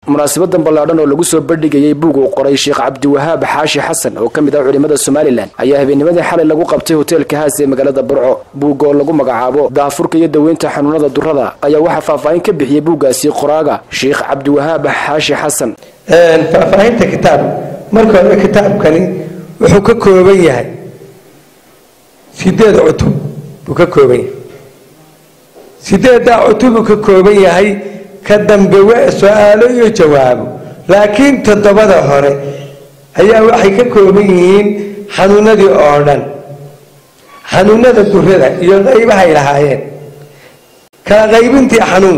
munaasabadan ballaadhan oo lagu soo bandhigayay buug uu qoray sheekh cabdiwahaab xaashi xasan oo ka mid ah culimmada somalilan ayaa habeennimadii xalay lagu qabtay hoteelka haas ee magaalada burco buug oo lagu magacaabo daafurka iyo daweynta xanuunada durrada ayaa waxaa faahfaahin ka bixiyey buuggaasi qoraaga sheekh cabdiwahaab xaashi xasan faahfaahinta kitaab marka hore kitaabkani wuxuu ka kooban yahay sideed cutub buu ka kooban yahay sideeddaa cutub buu ka kooban yahay ka dambe waa su-aalo iyo jawaabo laakiin toddobada hore ayaa waxay ka kooban yihiin xanuunadii oo dhan xanuunada durada iyo qaybahay lahaayeen kala qaybintii xanuun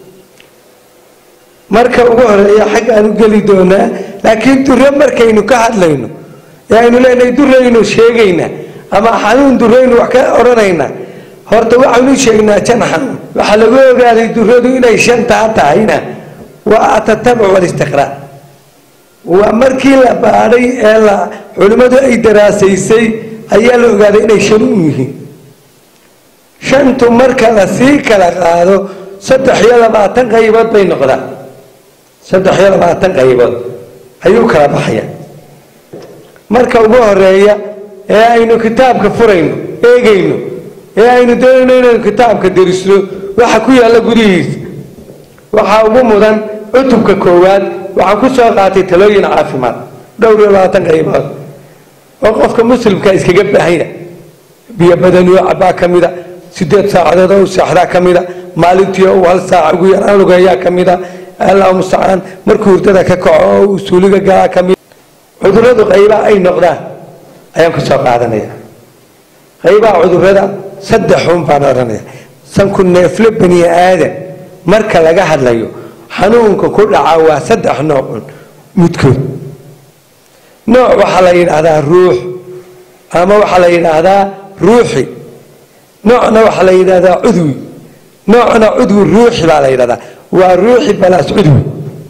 marka ugu horeeya xaggaan u geli doonaa laakiin dure markaynu ka hadlayno ee aynu leenahay duraynu sheegaynaa ama xanuun duraynu wax ka odhanaynaa horta waxaynu sheegnaa jan xanuun waxaa lagu ogaaday duradu inay shantaa tahayna waa atatabuc walistiqraa waa markii la baadhay ee la culimmadu ay daraasaysay ayaa la ogaaday inay shan u yihiin shantu marka la sii kala qaado saddex iyo labaatan qaybood bay noqdaan saddex iyo labaatan qaybood ayuu kala baxaya marka ugu horeeya ee aynu kitaabka furayno eegayno ee aynu doonayno inaynu kitaabka derisno waxa ku yaalla gudihiisa waxaa ugu mudan cutubka koowaad waxaan ku soo qaatay talooyin caafimaad dhowr iyo labaatan qaybood oo qofka muslimka iskaga baahanya biyo badaniyo cabaa ka mida sideed saacadood oo u seexdaa ka mida maalintii uu hal saaca ugu yaraan lugeeyaa ka mida allahu mustacaan markuu hurdada ka kaco oo uu suuliga galaa ka mida cuduradu qaybaha ay noqdaan ayaan ku soo qaadanaya qaybaha cudurada saddexun baan odhanaya sanku neefle bani aadan marka laga hadlayo xanuunka ku dhaca waa saddex noocun midkood nooc waxaa la yidhaahdaa ruux ama waxaa la yidhaahdaa ruuxi noocna waxaa la yidhahdaa cudwi noocna cudwi ruuxi baa la yidhahdaa waa ruuxi balaas cudwi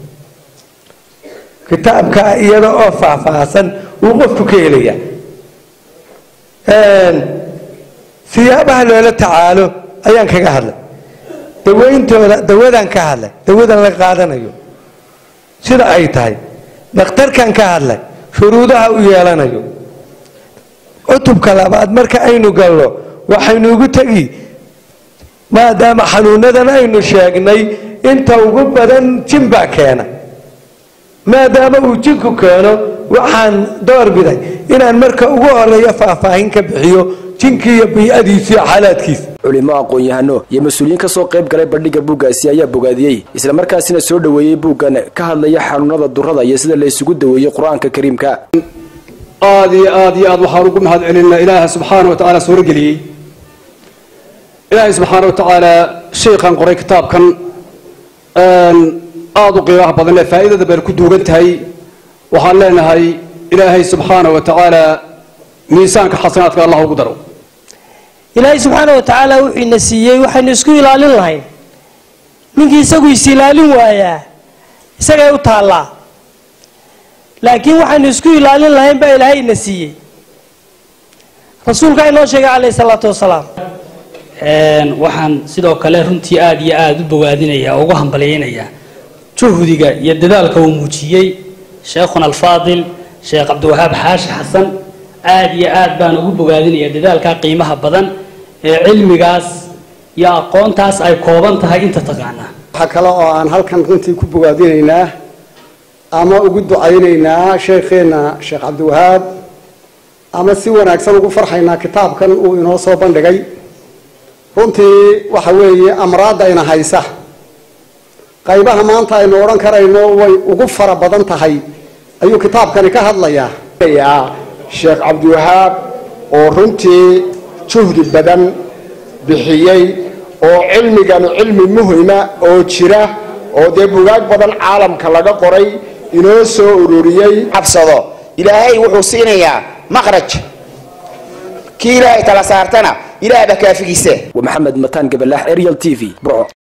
kitaabka iyada oo faahfaahsan uu qofku ka helaya siyaabaha loola tacaalo ayaan kaga hadlay daweyntooda dawadaan ka hadlay dawadan la qaadanayo sida ay tahay dhakhtarkan ka hadlay shuruudaha u yeelanayo cutubka labaad marka aynu galno waxaynu ugu tegi maadaama xanuunadan aynu sheegnay inta ugu badan jin baa keena maadaama uu jinku keeno waxaan doorbiday inaan marka ugu horeeyo faahfaahin ka bixiyo jinkii iyo bii'adiisa iyo xaalaadkiisa culimo aqoon-yahano iyo mas-uuliyiin ka soo qayb galay bandhigga buuggaasi ayaa bogaadiyey islamarkaasina soo dhoweeyey buuggan ka hadlaya xanuunada durrada iyo sida la isugu daweeyey qur-aanka kariimka aada iyo aada iyo aad waxaan ugu mahad celinaa ilaaha subxaana wa tacaala suurageliyey ilaahay subxaana wa tacaala sheikhan qoray kitaabkan aada u qiimaha badan ee faa'iidada bayna ku duugan tahay waxaan leenahay ilaahay subxaana wa tacaala miisaanka xasanaadka allah ugu daro ilaahay subxaana wa tacaala wuxuu ina siiyey waxaynu isku ilaalin lahayn ninkii isagu is ilaalin waayaa isagay u taallaa laakiin waxaynu isku ilaalin lahayn baa ilaahay ina siiyey rasuulkaa inoo sheegay calayhi salaatu wasalaam waxaan sidoo kale runtii aada iyo aada u bogaadinaya oo ugu hambalyaynayaa juhdiga iyo dadaalka uu muujiyey sheekhuna alfaadil sheekh cabdiwahaab xaashi xasan aada iyo aad baan ugu bogaadinaya dadaalkaa qiimaha badan ee cilmigaas iyo aqoontaas ay kooban tahay inta taqaanaa waxaa kale oo aan halkan runtii ku bogaadinaynaa ama ugu ducaynaynaa sheekheenna sheekh cabdiwahaab ama si wanaagsan ugu farxaynaa kitaabkan uu inoo soo bandhigay runtii waxa weeye amraadayna haysa qaybaha maanta aynu odhan karayno way ugu fara badan tahay ayuu kitaabkani ka hadlayaa sheekh cabdiwahaab oo runtii juhdi badan bixiyey oo cilmiganu cilmi muhima oo jira oo dee bugaag badan caalamka laga qoray inoo soo ururiyey cabsado ilaahay wuxuu siinayaa maqraj kii ilaahay tala saartana ilaah baa kaafigiise waa maxamed mataan gabalaax arial t v burco